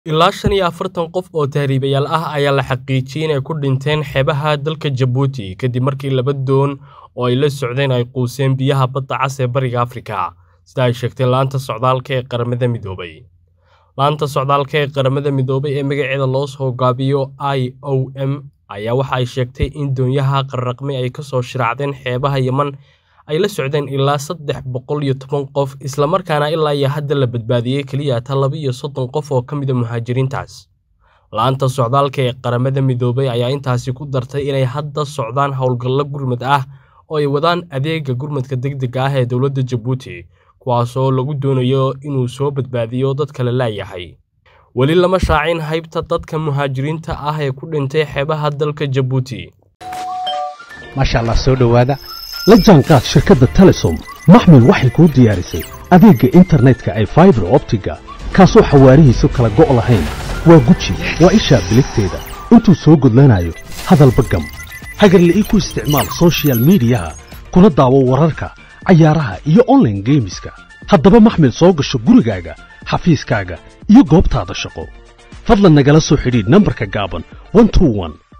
Ilaa shan iyo afartan qof oo tahriibayaal ah ayaa la xaqiijiyay inay ku dhinteen xeebaha dalka Jabuuti kadib markii laba doon oo ay la socdeen ay quuseen biyaha badda cas ee Bariga Afrika, sida ay sheegtay laanta socdaalka ee Qaramada Midoobay. Laanta socdaalka ee Qaramada Midoobay ee magaceeda loo soo gaabiyo IOM ayaa waxa ay sheegtay in doonyaha qarraqmay ay ka soo shiraacdeen xeebaha Yemen ay la socdeen ilaa saddex boqol iyo toban qof isla markaana ilaa iyo hadda la badbaadiyay kaliya ta laba iyo soddon qof oo ka mid ah muhaajiriintaas. Laanta socdaalka ee Qaramada Midoobay ayaa intaasi ku dartay inay hadda socdaan howlgallo gurmad ah oo ay wadaan adeegga gurmadka degdegga ah ee dowladda Jabuuti, kuwaas oo lagu doonayo inuu soo badbaadiyo dadka la laayahay. Weli lama shaacin haybta dadka muhaajiriinta ah ee ku dhintay xeebaha dalka Jabuuti. maasha allah soo dhowaada la jaanqaad shirkadda telesom maxmil waxay kuu diyaarisay adeegga internetka ay faibar optiga kaasoo xawaarihiisu kala go' lahayn waa guji waa ishaa biligteeda intuu soo gudlanayo hadalba gam hagarle ii ku isticmaal soshiyal miidiyaha kuna daawo wararka cayaaraha iyo onlaine geemiska haddaba maxmil soo gasho gurigaaga xafiiskaaga iyo goobtaada shaqo fadlan nagala soo xidhiidh nambarka gaaban 121